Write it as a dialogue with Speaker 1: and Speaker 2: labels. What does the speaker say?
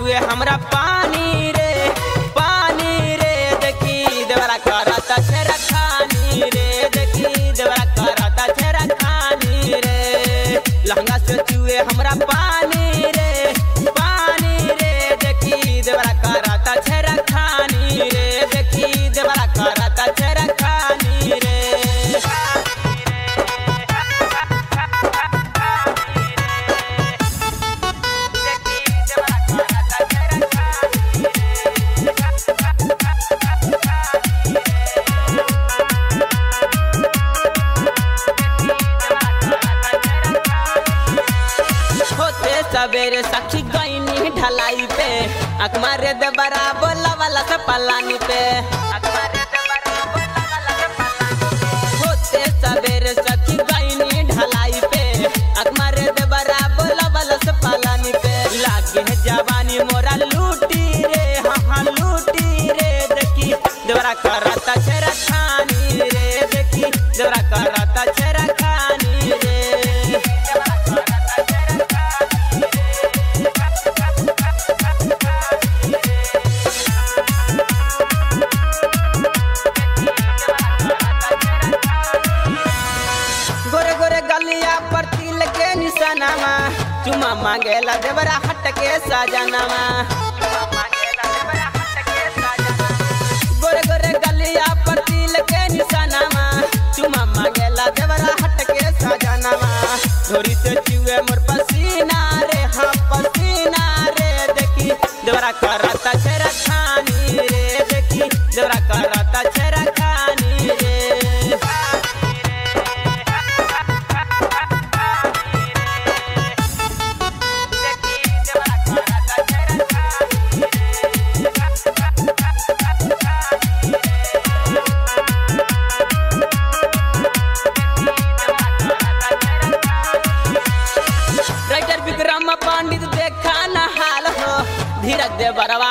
Speaker 1: चुए हमरा पानी रे पानी रे देखी देवरा करता छेरा खानी रे देखी देवरा करता छेरा खानी रे लहंगा से चुए हमरा पानी रे पानी रे देखी देवरा करता छेरा खानी रे देखी देवरा करता छेरा खानी रे होते सवेरे सखी गईनी ढलाई पे अख मारे दे बरा बोला वाला से पलानी पे होते सवेरे सखी गईनी ढलाई पे अख मारे दे बरा बोला वाला से पलानी पे लागे है जवानी मोरा लूटी रे हाँ हाँ लूटी रे देखी देवरा करता छेरा खानी रे देखी देवरा करता छेरा खानी रे गोरे गोरे गलिया पर तिल के निशानामा चुमा मांगेला देवरा हट के सजनामा गोरे गोरे गलिया पर तिल के निशानामा चुमा मांगेला देवरा हट के सजनामा धोरी से चुए मोर पसीना रे हाँ पसीना रे देखी देवरा करता छेरा खानी रे देखी देवरा करता छेरा खानी रे राइटर विक्रम पंडित देखा न हाल हो धीरज दे बरवा